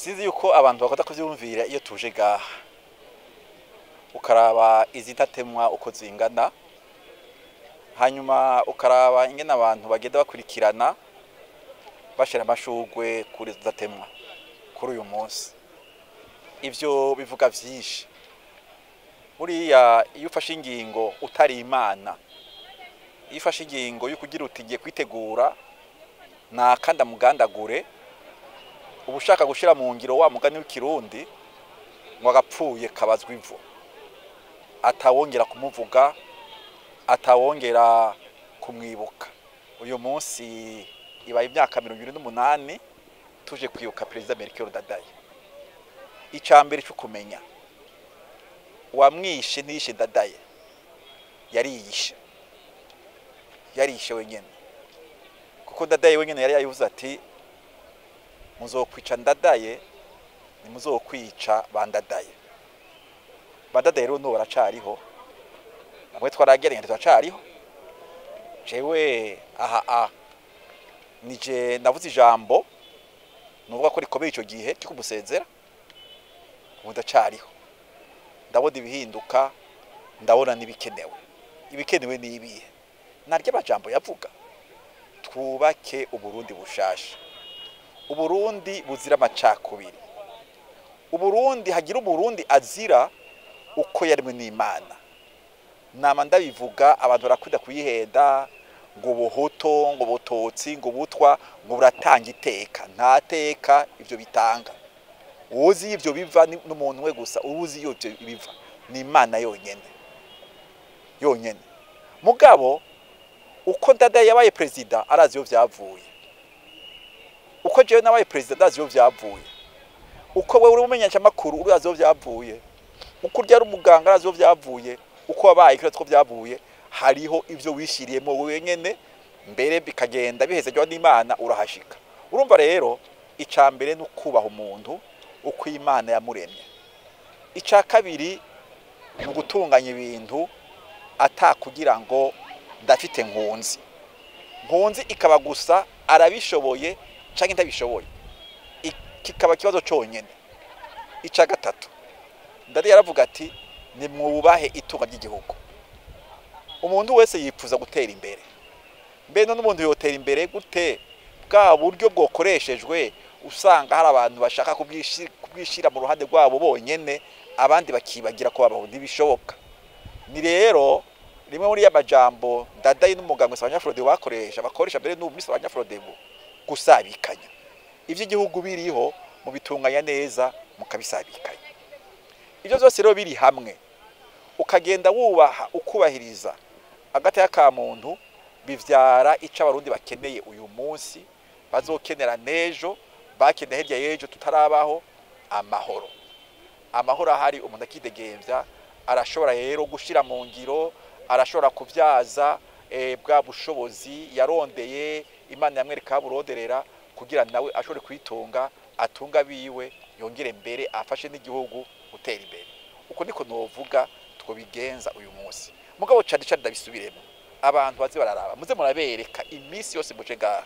sinzi yuko abantu bakunda kuvyumvira iyo tuje gaha ukaraba izidatemwa uko zingana hanyuma ukaraba ingene abantu bagenda bakurikirana bashira amashurwe kuri zidatemwa kuri uyu munsi ivyo bivuga vyinshi buriya iyo ufashe ingingo utari imana iyo ufashe ingingo yo kugira uti ngiye kwitegura nakanda mugandagure uba ushaka gushira mu ngiro wa mugani w'ikirundi ngo agapfuye kabazwa ivu atawongera kumuvuga atawongera kumwibuka uyu munsi ibaye imyaka mirongo ibiri n'umunani tuje kwibuka perezida Melchior Ndadaye icya mbere cyo kumenya uwamwishe ntiyishe Ndadaye yariyishe yarishe wenyine kuko Ndadaye wenyine yari yayivuze ati muzokwica Ndadaye ntimuzokwica bandadaye bandadaye rero n'ubu baracariho bamwe twarageranye turacariho jewe aha a nije navuze ijambo nuvuga ko rikomeye icyo gihe cyo kumusezera ubu ndacariho ndabona ibihinduka ndabona n'ibikenewe ibikenewe ni ibihe naryo amajambo yavuga twubake uburundi bushasha uburundi buzira amacakubiri uburundi hagira umurundi azira uko yaremwe n'imana nama ndabivuga abantu barakunda kuyihenda ngo buhuto ngo butotsi ngo butwa ngo buratanga iteka nta teka ivyo bitanga uwuzi ivyo biva ni n'umuntu we gusa uwuzi iyo ivyo biva ni imana yonyene yonyene mugabo uko ndadaye yabaye perezida arazi iyo vyavuye uko jewe nabaye perezida ndazi iyo vyavuye uko wewe uri umumenyesha makuru urazi iyo vyavuye uko urya ari umuganga arazi iyo vyavuye uko wabaye kira two vyavuye hariho ivyo wishiriyemo wenyene mbere bikagenda bihezejwe n'Imana urahashika urumva rero ica mbere no kubaha umuntu uko Imana yamuremye ica kabiri ni gutunganya ibintu atakugira ngo ndafite nkunzi nkunzi ikaba gusa arabishoboye canke ntabishoboye kikaba ikibazo conyene ica gatatu ndari yaravuga ati nimwubahe itunga ry'igihugu umuntu wese yifuza gutera imbere mbe none umuntu yotera imbere gute bwa buryo bwokoreshejwe usanga hari abantu bashaka kubwishira mu ruhande rwabo bonyene abandi bakibagira ko babaho ntibishoboka ni rero rimwe muri y'amajambo ndadaye n'umuganga abanyafurode bakoresha bakoresha mbere n'ubu misi abanyafurode gusabikanya ivy'igihugu biriho mu bitunganya neza mukabisabikanya ibyo byose rero biri hamwe ukagenda wubaha ukubahiriza agataya ka muntu bivyara ico abarundi bakeneye uyu munsi bazokenera nejo bakeneye hirya y'ejo tutarabaho amahoro amahoro ahari umuntu akidegemvya arashobora rero gushira mu ngiro arashobora kubyaza e, bwa bushobozi yarondeye imana yamwereka buronderera kugira nawe ashobore kwitunga atunga biwe yongere mbere afashe n'igihugu gutera imbere uko niko novuga twobigenza uyu munsi mugabo cyane cyane ndabisubiremo abantu bazi bararaba muze murabereka iminsi yose muje ngaha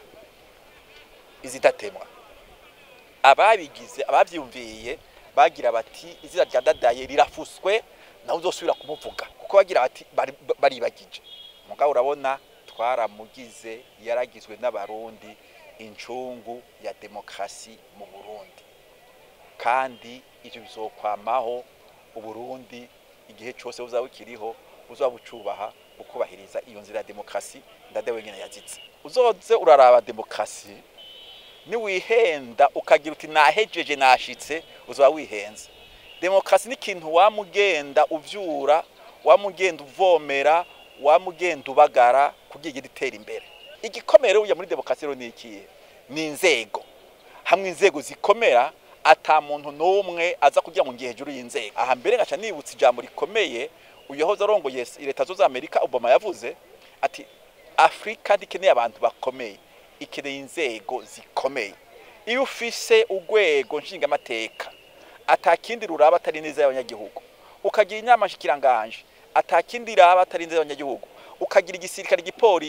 izidatemwa ababigize abavyumviye bagira bati izina rya dadaye rirafuswe nawe uzosubira kumuvuga kuko bagira bati baribagije mugabo urabona twaramugize yaragizwe n'abarundi incungu ya demokrasi mu Burundi kandi ivyo bizokwamaho uburundi igihe cyose uzaba ukiriho uzaba ucubaha ukubahiriza iyo nzira ya demokrasi ndade wenyine yazitse uzoze uraraba demokrasi niwihenda ukagira uti nahejeje nashitse uzaba wihenze demokrasi ni ikintu wamugenda uvyura wamugenda uvomera wamugenda ubagara kugira igire itera imbere igikomere uya muri demokrasi rero ni ikihe ni inzego hamwe inzego zikomera ata muntu n'umwe aza kugira ngo ngiye hejuru y'inzego aha mbere ngaca nibutsa ijambo rikomeye uyu yahoze arongoye leta zose amerika obama yavuze ati afurika ntikeneye abantu bakomeye ikeneye inzego zikomeye iyo ufise urwego nshingamateka atakindi ruraba atari neza y'abanyagihugu ukagira inama nshikiranganje atakindi raba atari neza y'abanyagihugu ukagira igisirikare igipolisi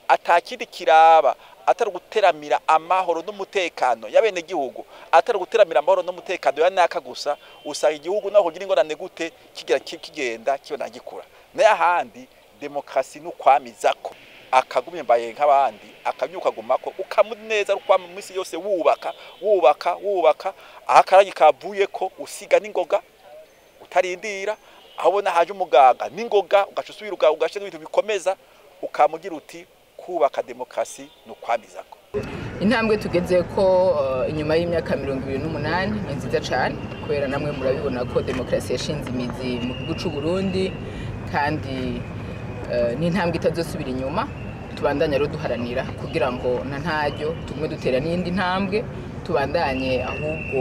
atakindi kiraba atari guteramira amahoro n'umutekano y'abenegihugu atari guteramira amahoro n'umutekano ya naka gusa usanga igihugu naho kugira ingorane gute kigira kigenda kibona gikura nayo ahandi demokarasi ni ukwamizako akagumye mbaye nk'abandi akabyuka agumako ukamuneza rukwama mu minsi yose wubaka wubaka wubaka aho akaragi kavuye ko usiga n'ingoga utarindira aho ubona haje umuganga n'ingoga ugaca usubira ugashyira ibintu bikomeza ukamugira uti kubaka demokarasi ni ukwamizako intambwe tugeze ko inyuma y'imyaka mirongo ibiri n'umunani ni nziza cyane kubera namwe murabibona ko demokarasi yashinze imizi mu gihugu cy'u Burundi kandi ni intambwe itazosubira inyuma tubandanye rero duharanira kugira ngo na ntaryo tugume dutera n'indi ntambwe tubandanye ahubwo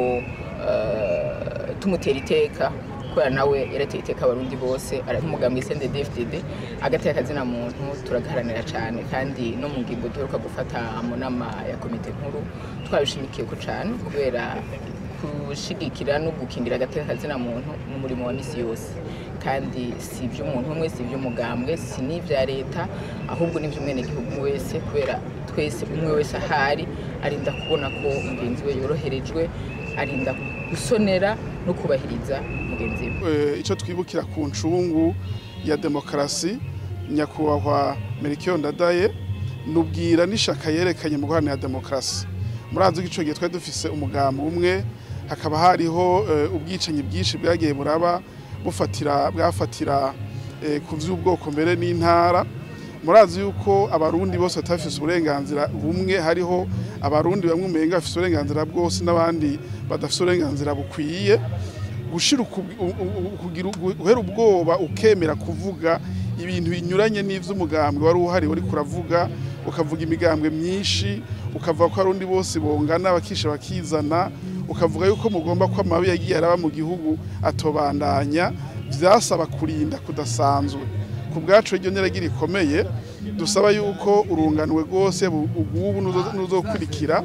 tumutera iteka kubera nawe yarateye iteka abarundi bose nk'umugambi sende dfdd agateka akazina muntu turagaharanira cyane kandi no mu ngingo duheruka gufata mu nama ya komite nkuru twabishimikiye ko cyane kubera gushigikira no gukingira agateka kazina muntu n'umurimo wa misi yose kandi si iby'umuntu umwe si iby'umugambwe si n'ibya leta ahubwo n'iby'umwenegihugu wese kubera twese umwe wese ahari arinda kubona ko mugenzi we yoroherejwe arinda gusonera no kubahiriza mugenzi we icyo twibukira ku ncungu ya demokarasi nyakubahwa merikiyo ndadaye nubwira n'ishaka yerekanye mu guharanira demokarasi murazi ko icyo gihe twari dufise umugambi umwe hakaba hariho ubwicanyi bwinshi bwagiye buraba bufatira bwafatira ku by'ubwoko mbere n'intara murazi yuko abarundi bose batafise uburenganzira bumwe hariho abarundi bamwe umenga bafise uburenganzira bwose n'abandi badafise uburenganzira bukwiye gushira guhera ubwoba ukemera kuvuga ibintu binyuranye n'ivy'umugambwe wari uhari wari kuravuga ukavuga imigambwe myinshi ukavuga ko abarundi bose bongana bakisha bakizana ukavuga yuko mugomba ko amabi yagiye araba mu gihugu atobandanya vyasaba kurinda kudasanzwe ku bwacu iryo nyiragira rikomeye dusaba yuko urunganwe rwose ubu nuzokurikira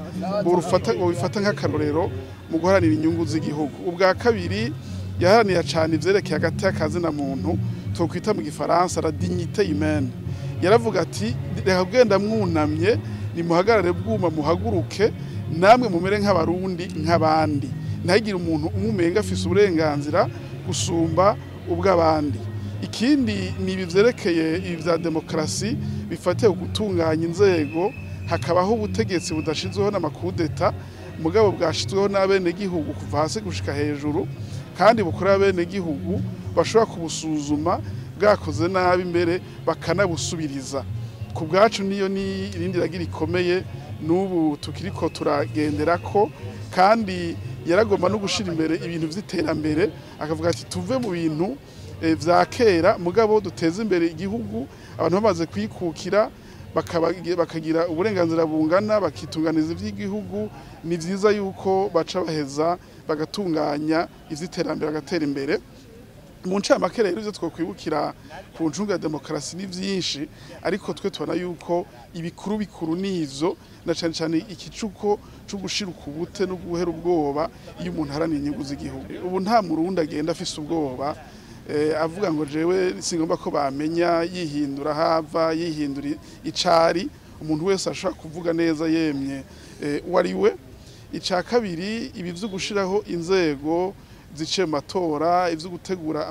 bufata nk'akarorero mu guharanira inyungu z'igihugu ubwa kabiri yaharaniye cyane ivyerekeye hagati y'akazina muntu twokwita mu gifaransa la dignité humaine yaravuga ati reka kugenda mwunamye nimuhagarare bwuma muhaguruke namwe mumere nk'abarundi nk'abandi ntihagire umuntu umumenga afise uburenganzira gusumba ubw'abandi ikindi ni ibi vyerekeye ibi vya demokarasi bifatiye gutunganya inzego hakabaho ubutegetsi budashizweho n'amakudeta mugabo bwashizweho n'abenegihugu kuva hasi gushika hejuru kandi bukorera abenegihugu bashobora kubusuzuma bwakoze nabi imbere bakanabusubiriza ku bwacu niyo ni irindi ragira rikomeye n'ubu tukiriko turagendera ko kandi yaragomba no gushira imbere ibintu vy'iterambere akavuga ati tuve mu bintu vya kera mugabo duteze imbere igihugu abantu bamaze kwikukira bakagira uburenganzira bungana bakitunganiza iby'igihugu ni byiza yuko baca baheza bagatunganya iby'iterambere bagatera imbere mu ncamake rero ibyo twakwibukira ku ncunga ya demokarasi ni byinshi ariko twe tubona yuko ibikuru bikuru ni ivyo na cyane cyane ikicuko cyo gushira ukubute no guhera ubwoba iyo umuntu aharaniye inyungu z'igihugu ubu nta murundi agenda afise ubwoba avuga ngo jewe singomba ko bamenya yihindura hava yihindura icari umuntu wese ashobora kuvuga neza yemye uwo ari we icya kabiri ibi byo gushyiraho inzego ziciye mu matora ibyo gutegura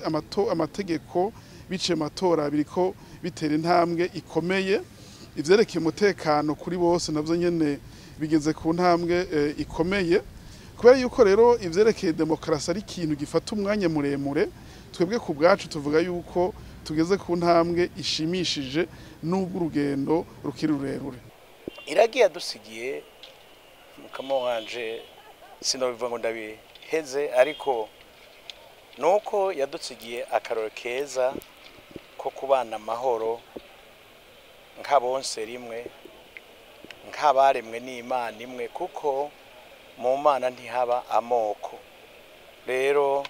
amategeko biciye mu matora biriko bitera intambwe ikomeye ibyerekeye umutekano kuri bose nabyo nyine bigeze ku ntambwe ikomeye kubera yuko rero ibyerekeye demokarasi ari ikintu gifata umwanya muremure twebwe ku bwacu tuvuga yuko tugeze ku ntambwe ishimishije n'ubwo urugendo rukiri rurerure iragiye yadusigiye mukamo wanje sinabivuga ngo ndabiheze ariko ni uko yadusigiye akaroro keza ko kubana amahoro nk'abonse rimwe nk'abaremwe n'imana imwe kuko mu mana ntihaba amoko rero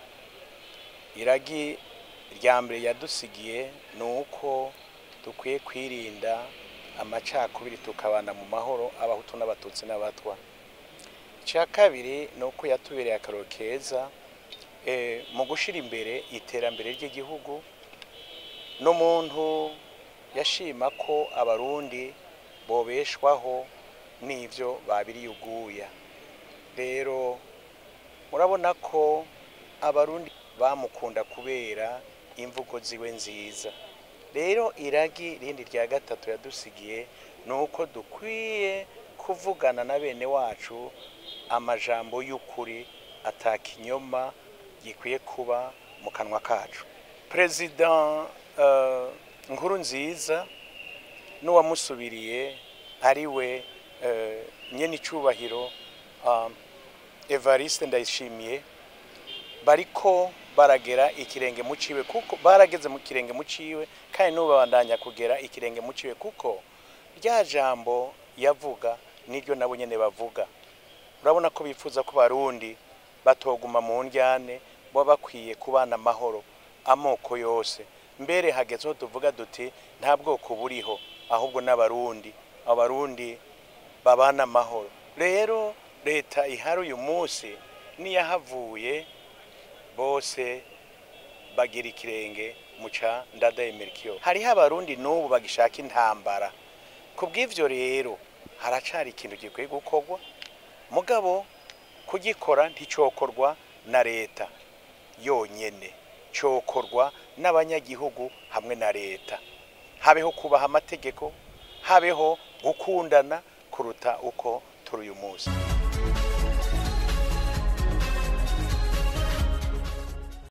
iragi rya mbere yadusigiye ni uko dukwiye kwirinda amacakubiri tukabana mu mahoro abahutu n'abatutsi n'abatwa icya kabiri ni uko yatubereye akaroro keza mu gushyira imbere iterambere ry'igihugu n'umuntu yashima ko abarundi bobeshwaho n'ivyo babiriye uguya rero murabona ko abarundi bamukunda kubera imvugo ziwe nziza rero iragi rindi rya gatatu yadusigiye ni uko dukwiye kuvugana na bene wacu amajambo y'ukuri atakinyoma gikwiye kuba mu kanwa kacu perezida uh, nkuru nziza n'uwamusubiriye ari we uh, nyene icubahiro um, evariste ndayishimiye bariko baragera ikirenge mu ciwe kuko barageze mu kirenge mu ciwe kandi n'ubu babandanya kugera ikirenge mu ciwe kuko rya jambo yavuga niryo nabo nyene bavuga urabona ko bifuza ko barundi batoguma mu njyane baba bakwiye kubana amahoro amoko yose mbere hagezeho tuvuga duti nta bwoko buriho ahubwo n'abarundi abarundi babana amahoro rero leta ihari uyu munsi niyahavuye bose bagira ikirenge muca ndadaye merikiyo hariho abarundi n'ubu bagishaka intambara ku bw'ivyo rero haracari ikintu gikwiye gukorwa mugabo kugikora nticokorwa na leta yonyene cokorwa n'abanyagihugu hamwe na leta habeho kubaha amategeko habeho gukundana kuruta uko turi uyu munsi